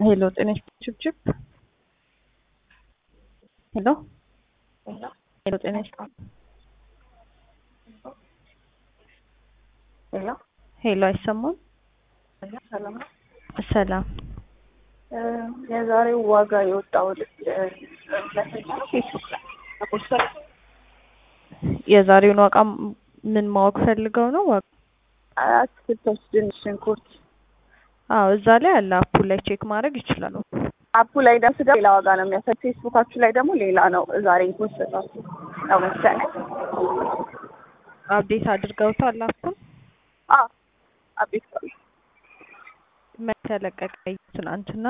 ሄሎ ጤና ችብችብ ሄሎ ሄሎ ጤና ሄሎ ሄሎ አይሰማም? ሰላም ነው። ሰላም የዛሬው ዋጋ የወጣው ፌስቡክ ላይ ፖስት የዛሬውን ዋጋ ምን ማወቅ ፈልገው ነው? ዋጋ አትክልቶች፣ ድንች፣ ሽንኩርት አዎ እዛ ላይ አለ። አፑ ላይ ቼክ ማድረግ ይችላሉ። አፑ ላይ ደግሞ ስጋ ሌላ ዋጋ ነው የሚያሳይ፣ ፌስቡካችሁ ላይ ደግሞ ሌላ ነው። ዛሬ ፖስታችሁ ነው መሰለኝ። አፕዴት አድርገውታል አፑን? አዎ አቤት ነው መቼ ተለቀቀ? ትናንትና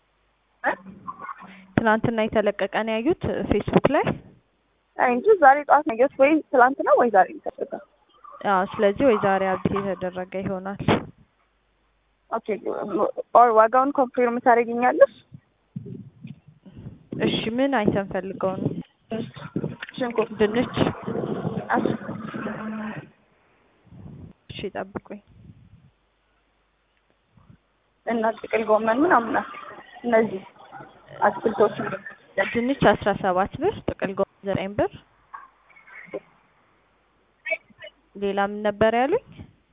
ትናንትና የተለቀቀ ነው ያዩት ፌስቡክ ላይ። እንጂ ዛሬ ጠዋት ነው ያየሁት። ወይ ትላንት ነው ወይ ዛሬ ነው አዎ ስለዚህ ወይ ዛሬ አፕዴት የተደረገ ይሆናል። ኦኬ ኦር ዋጋውን ኮንፊርም ታደርጊኛለሽ? እሺ ምን አይተን ፈልገው ነው? ሽንኩርት፣ ድንች። አስ እሺ ጠብቁኝ። እና ጥቅል ጎመን ምናምን እነዚህ አትክልቶች ድንች አስራ ሰባት ብር፣ ጥቅል ጎመን ዘጠኝ ብር። ሌላ ምን ነበር ያሉኝ?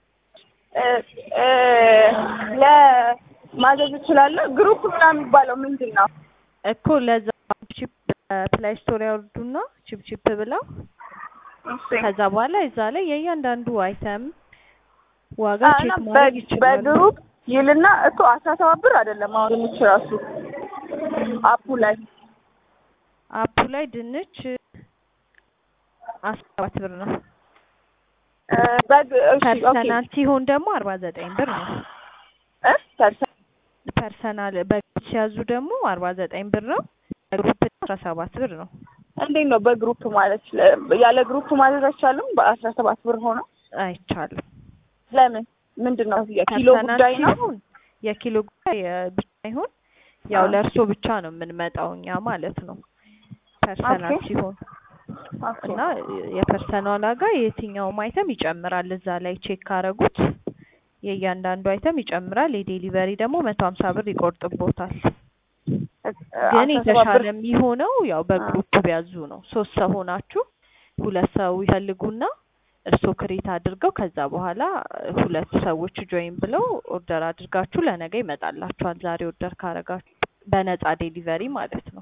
ለማዘዝ እችላለሁ። ግሩፕ ምናምን የሚባለው ምንድን ነው? እኮ ለዛ ቺፕ ፕላይ ስቶር ያወርዱና ቺፕ ቺፕ ብለው ከዛ በኋላ እዛ ላይ የእያንዳንዱ አይተም ዋጋ ቼክ ማድረግ ይችላሉ። በግሩፕ ይልና እኮ አስራ ሰባት ብር አይደለም አሁን የምትራሱ አፑ ላይ አፑ ላይ ድንች አስራ ሰባት ብር ነው። በግ እሺ ኦኬ ፐርሰናል ሲሆን ደግሞ አርባ ዘጠኝ ብር ነው። እ ፐርሰን ፐርሰናል በግ ሲያዙ ደግሞ አርባ ዘጠኝ ብር ነው። በግሩፕ አስራ ሰባት ብር ነው። እንዴት ነው በግሩፕ ማለት ያለ ግሩፕ ማዘዝ አይቻልም? በአስራ ሰባት ብር ሆኖ አይቻልም። ለምን ምንድን ነው የኪሎ ፐርሰናል ጉዳይ ነው? ሲሆን የኪሎ ጉዳይ ብቻ ይሁን ያው አዎ። ለእርሶ ብቻ ነው የምንመጣው እኛ ማለት ነው። ፐርሰናል ኦኬ። ሲሆን ኦኬ እና የፐርሰናል ዋጋ የትኛውም አይተም ይጨምራል። እዛ ላይ ቼክ ካረጉት የእያንዳንዱ አይተም ይጨምራል። የዴሊቨሪ ደግሞ መቶ ሀምሳ ብር ይቆርጥቦታል። ግን አስራ ሰባት ብር የተሻለ የሚሆነው ያው በግሩፕ ቢያዙ ነው። ሶስት ሰው ሆናችሁ ሁለት ሰው ይፈልጉና እርስዎ ክሬት አድርገው ከዛ በኋላ ሁለት ሰዎች ጆይን ብለው ኦርደር አድርጋችሁ ለነገ ይመጣላችኋል። ዛሬ ኦርደር ካረጋችሁ በነፃ ዴሊቨሪ ማለት ነው።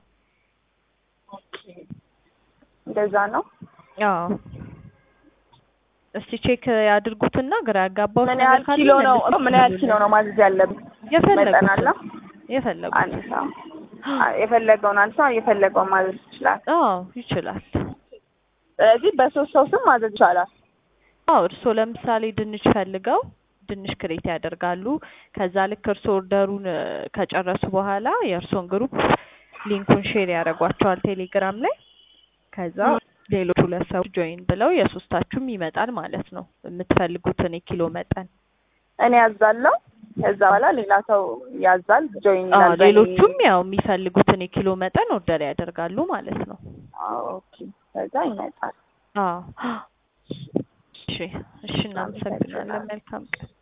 እንደዛ ነው። አዎ እስቲ ቼክ ያድርጉትና ግራ ያጋባው ምን ያህል ኪሎ ነው ምን ያህል ኪሎ ነው ማዘዝ ያለብን? መጠን አለ? የፈለጉት የፈለጉት አንድ ሰው የፈለገውን አንድ ሰው የፈለገውን ማዘዝ ይችላል። አዎ ይችላል። ስለዚህ በሶስት ሰው ስም ማዘዝ ይቻላል። አዎ እርስዎ ለምሳሌ ድንች ፈልገው ድንች ክሬት ያደርጋሉ። ከዛ ልክ እርስዎ ኦርደሩን እ፣ ከጨረሱ በኋላ የእርስዎን ግሩፕ ሊንኩን ሼር ያደርጓቸዋል ቴሌግራም ላይ። ከዛ ሌሎች ሁለት ሰዎች ጆይን ብለው የሶስታችሁም ይመጣል ማለት ነው የምትፈልጉትን የኪሎ መጠን። እኔ ያዛለሁ። ከዛ በኋላ ሌላ ሰው ያዛል፣ ጆይን አዎ ይላል። በእኔ- ሌሎቹም ያው የሚፈልጉትን የኪሎ መጠን ኦርደር ያደርጋሉ ማለት ነው። አዎ፣ ኦኬ። ከዛ ይመጣል። አዎ እሺ፣ እሺ እናመሰግናለን። መልካም ቀን።